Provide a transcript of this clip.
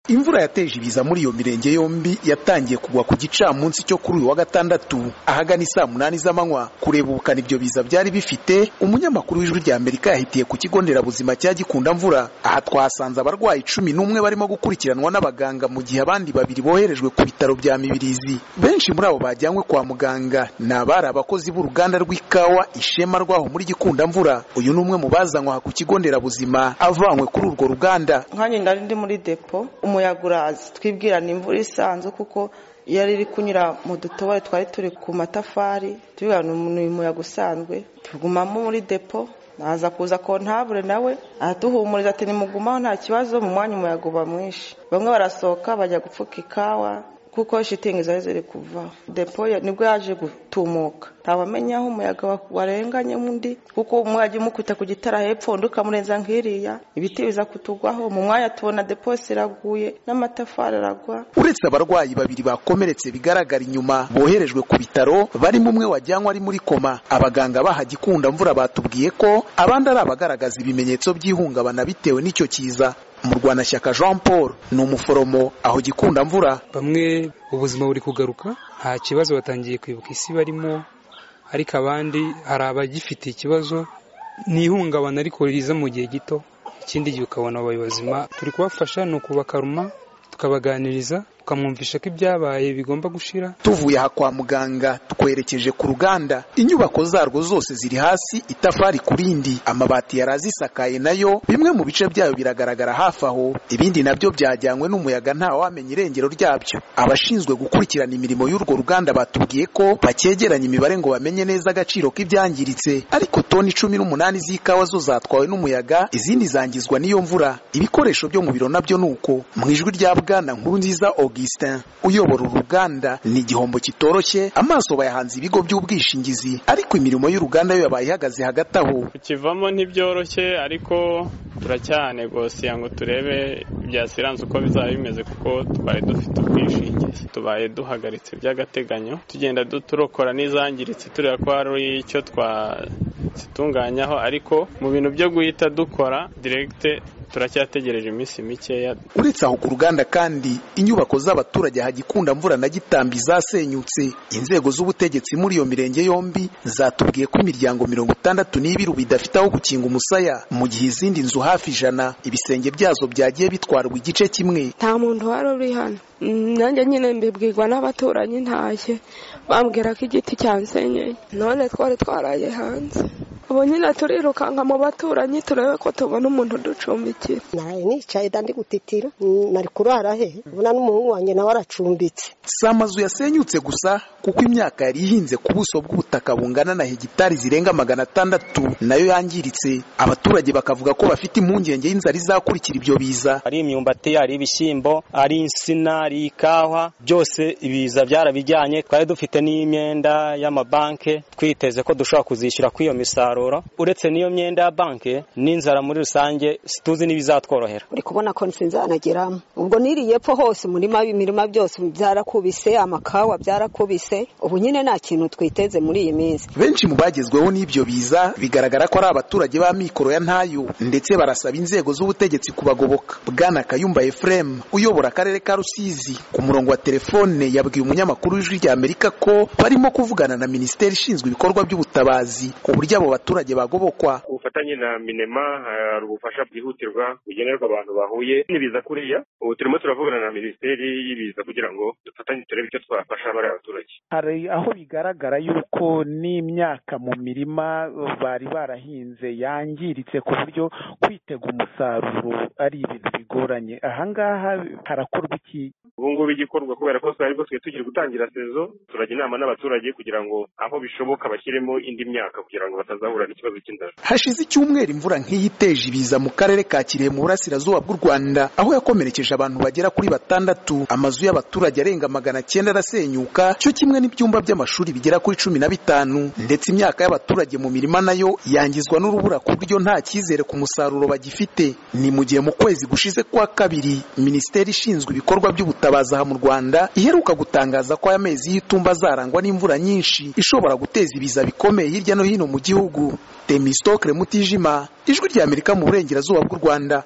imvura yateje ibiza muri iyo mirenge yombi yatangiye kugwa ku gicamunsi cyo kuri uyu wa gatandatu ahagana saa munani z'amanywa kureba ubukana ibyo biza byari bifite umunyamakuru w'ijwi rya amerika yahitiye ku kigo nderabuzima cya gikunda mvura aha twahasanze abarwayi cumi n'umwe barimo gukurikiranwa n'abaganga mu gihe abandi babiri boherejwe ku bitaro bya mibirizi benshi muri abo bajyanywe kwa muganga ni abari abakozi b'uruganda rw'ikawa ishema rwaho muri gikunda mvura uyu ni umwe mu bazanywe aha ku kigo nderabuzima avanywe kuri urwo ruganda nkanjye nari ndi muri depo umuyaga uraza twibwira ni imvura isanzwe kuko yari iri kunyura mu dutobore twari turi ku matafari tubwira ni umuyaga usanzwe tugumamo muri depo naza kuza kontabure nawe aratuhumuriza ati nimugumaho nta kibazo mu mwanya umuyaga uba mwinshi bamwe barasohoka bajya gupfuka ikawa kuko shitingi zari ziri kuva depo nibwo yaje gutumuka ntabamenya aho umuyaga warenganye undi kuko umwajya umukubita ku gitara hepfo undi ukamurenza nk'iriya ibiti biza kutugwaho mu mwanya tubona depo iraguye n'amatafari aragwa uretse abarwayi babiri bakomeretse bigaragara inyuma boherejwe ku bitaro barimo umwe wajyanywe ari muri koma abaganga baha gikunda mvura batubwiye ko abandi ari abagaragaza ibimenyetso by'ihungabana bitewe n'icyo kiza murwanashyaka jean paul ni umuforomo aho gikunda mvura bamwe ubuzima buri kugaruka nta kibazo batangiye kwibuka isi barimo ariko abandi hari abagifite ikibazo ni ihungabana ariko riza mu gihe gito ikindi gihe ukabona abazima turi kubafasha ni ukubakaruma tukabaganiriza tukamwumvisha ko ibyabaye bigomba gushira tuvuye aha kwa muganga twerekeje ku ruganda inyubako zarwo zose ziri hasi itafari ku rindi amabati yari azisakaye nayo bimwe mu bice byayo biragaragara hafi aho ibindi nabyo byajyanywe n'umuyaga nta wamenya irengero ryabyo abashinzwe gukurikirana imirimo y'urwo ruganda batubwiye ko bakegeranya imibare ngo bamenye neza agaciro k'ibyangiritse ariko toni cumi n'umunani z'ikawa zo zatwawe n'umuyaga izindi zangizwa n'iyo mvura ibikoresho byo mu biro nabyo ni uko mu ijwi rya bwana nkuru nziza augustin uyobora uruganda ni igihombo kitoroshye amaso bayahanze ibigo by'ubwishingizi ariko imirimo y'uruganda yo yabaye ihagaze hagati aho kukivamo ntibyoroshye ariko turacyanegosiya ngo turebe ibya siranse uko bizaba bimeze kuko twari dufite ubwishingizi tubaye duhagaritse by'agateganyo tugenda turokora n'izangiritse tureba ko hari icyo twazitunganyaho ariko mu bintu byo guhita dukora diregite turacyategereje iminsi mikeya uretse aho ku ruganda kandi inyubako z'abaturage hagikunda mvura na gitambi zasenyutse inzego z'ubutegetsi muri iyo mirenge yombi zatubwiye ko imiryango mirongo itandatu n'ibiru bidafite aho gukinga umusaya mu gihe izindi nzu hafi ijana ibisenge byazo byagiye bitwarwa igice kimwe nta muntu wari uri hano nanjye nyine mbibwirwa n'abaturanyi ntashye bambwira ko igiti cyansenyeye none twari twaraye hanze ubu nyine turirukanka mu baturanyi turebe ko tubona umuntu uducumbikira naraye nicaye dandi gutitira nari kurara he ubona n'umuhungu wanjye nawe aracumbitse si amazu yasenyutse gusa kuko imyaka yari ihinze ku buso bw'ubutaka bungana na hegitari zirenga magana atandatu nayo yangiritse abaturage bakavuga ko bafite impungenge y'inzara izakurikira ibyo biza ari imyumbati ari ibishyimbo ari insina ari ikawa byose ibiza byarabijyanye twari dufite n'imyenda y'amabanke twiteze ko dushobora kuzishyura kw'iyo misaruro uretse n'iyo myenda ya banki n'inzara muri rusange situzi n'ibizatworohera uri kubona ko nsinzanageramo ubwo niriye epfo hose murima imirima byose byarakubise amakawa byarakubise ubu nyine nta kintu twiteze muri iyi minsi benshi mu bagezweho n'ibyo biza bigaragara ko ari abaturage ba mikoro ya ntayo ndetse barasaba inzego z'ubutegetsi kubagoboka bwana kayumba efuremu uyobora akarere ka rusizi ku murongo wa telefone yabwiye umunyamakuru w'ijwi rya amerika ko barimo kuvugana na minisiteri ishinzwe ibikorwa by'ubutabazi ku buryo abo baturage abaturage bagobokwa ku bufatanye na minema hari ubufasha bwihutirwa bugenerwa abantu bahuye n'ibiza kuriya ubu turimo turavugana na minisiteri y'ibiza kugira ngo dufatanye turebe icyo twafasha bariya baturage hari aho bigaragara yuko n'imyaka mu mirima bari barahinze yangiritse ku buryo kwitega umusaruro ari ibintu bigoranye ahangaha harakorwa iki ubu ngubu igikorwa kubera ko twari dusigaye tugiye gutangira sezo turajya inama n'abaturage kugira ngo aho bishoboka bashyiremo indi myaka kugira ngo batazahura hashize icyumweru imvura nk'iyi iteje ibiza mu karere ka kirehe mu burasirazuba bw'u rwanda aho yakomerekeje abantu bagera kuri batandatu amazu y'abaturage arenga magana cyenda arasenyuka cyo kimwe n'ibyumba by'amashuri bigera kuri cumi na bitanu ndetse imyaka y'abaturage mu mirima nayo yangizwa n'urubura ku buryo nta cyizere ku musaruro bagifite ni mu gihe mu kwezi gushize kwa kabiri minisiteri ishinzwe ibikorwa by'ubutabazi aha mu rwanda iheruka gutangaza ko aya mezi y'itumba azarangwa n'imvura nyinshi ishobora guteza ibiza bikomeye hirya no hino mu gihugu Temistokle Mutijima ijwi ry'Amerika mu burengerazuba bw'u Rwanda